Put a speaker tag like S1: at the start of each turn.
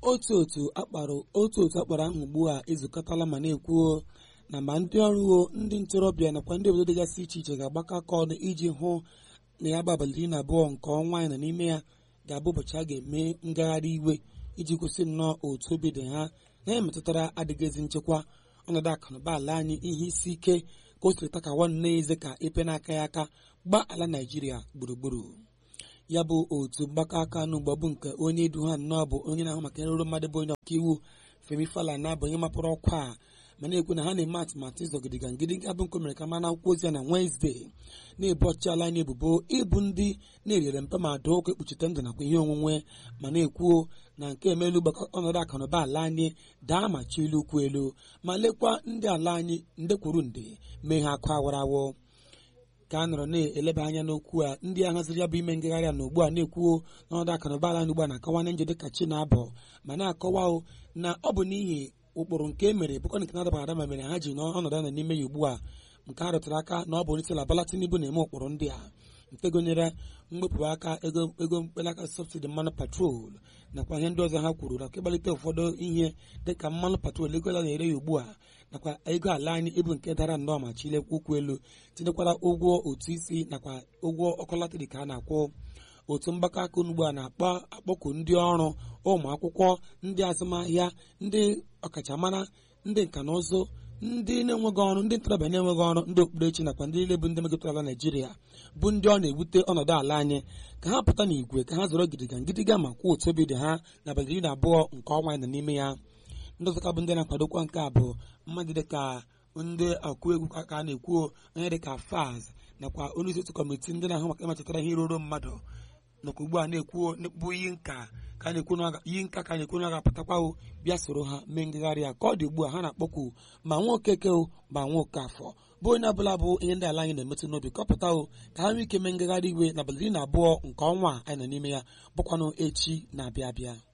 S1: otu otu akpara otu otu akpara ahụ ugbu a ezukọtala ma na-ekwuo na ma ndị ọrụ ndị ntorobịa nakwa ndị obodo dịgasị iche iche ga-agbakọ aka ọnụ iji hụ na ya bụ abalị iri na abụọ nke ọnwa anyị na n'ime ya ga-abụ ụbọchị a ga-eme ngagharị iwe iji kwụsị nnọọ otu obi dị ha na ya metụtara adịghịzi nchekwa ọnọdụ akụnụba ala anyị ihe isi ike ka o siri takawa nne eze ka epe n'aka ya aka gbaa ala naijiria gburugburu ya bụ otu mgbakọ aka n'ugbo bụ nke onye edu ha nnọọ bụ onye na-ahụ maka nrụrụ mmadụ bụ onye ọkaiwu Femi Falana bụ onye mapụrụ ọkwa a ma na-ekwu na ha na-eme atụmatụ ịzọgidiga ngịdịga bụ nke mere ka mana akwụkwọ ozi ya na Wenezdee na-ebu ọchịchị ala anyị ebubo ịbụ ndị na-eriere mpe ma doo ụka ekpuchite ndụ nakwa ihe onwunwe ma na-ekwuo na nke emelu gbakọ ọnọdụ akụnụba ala anyị daa ma chi ilu ukwu elu ma lekwa ndị ala anyị nde kwuru nde mee ha akụ awarawo ka a nọrọ na-eleba anya n'okwu a ndị a haziri ya bụ ime ngagharị a na ugbu a na-ekwuo n'ọnọdụ akụnụba ala anyị ugbu a na-akọwanye njọ dịka chi na-abọ ma na-akọwa na ọ bụ n'ihi ụkpụrụ nke e mere bụkwa nke na-adaba adaba mere ha ji n'ọnọdụ a nọ n'ime ya ugbu a nke a rụtụrụ aka na ọ bụ onyeisiala Bola Tinubu na-eme ụkpụrụ ndị a nke gụnyere mwepụ aka ego ego mkpelaka sọbsidi mmanụ patrol nakwa ihe ndị ọzọ ha kwuru nakwa ịgbalite ụfọdụ ihe dịka mmanụ patrol ego ala na-ere ya ugbu a nakwa ego ala anyị ịbụ nke dara nnọọ ma chilekwa ụkwụ elu tinyekwara ụgwọ otu isi nakwa ụgwọ ọkụ latrik a na-akwụ otu mgbakọ aka ugbu a na-akpọ akpọku ndị ọrụ ụmụ akwụkwọ ndị azụmahịa ndị ọkachamara ndị nka na ụzụ ndị na-enweghị ọrụ ndị ntorobịa na-enweghị ọrụ ndị okpukperechi nakwa ndị niile bụ ndị megịtara ala naijiria bụ ndị ọ na-ewute ọnọdụ ala anyị ka ha pụta n'igwe ka ha zọrọ gidiga ngịdịga ma kwuo otu obi dị ha n'abalị iri na abụọ nke ọnwa anyị nọ n'ime ya ndị ọzọka bụ ndị na-akwadokwa nke a bụ mmadụ dịka ndị ọkụ egwu ka a na-ekwu onye dịka faz nakwa onye isi otu kọmitii ndị na-ahụ maka ịmachitara ihe ruru mmadụ nakwa ugbu a na-ekwu bụ iyi nka ka a na-ekwu iyi nka ka a na-ekwu na ọ ga-apụtakwa bịa soro ha mee ngagharị a ka ọ dị ugbu a ha na-akpọkwu ma nwa okeke ma nwa oke afọ bụ onye ọbụla bụ ihe ndị ala anyị na-emetụ n'obi ka ọ pụta ka ha nwee ike mee ngagharị iwe n'abalị iri na abụọ nke ọnwa anyị nọ n'ime ya bụkwanụ echi na-abịa abịa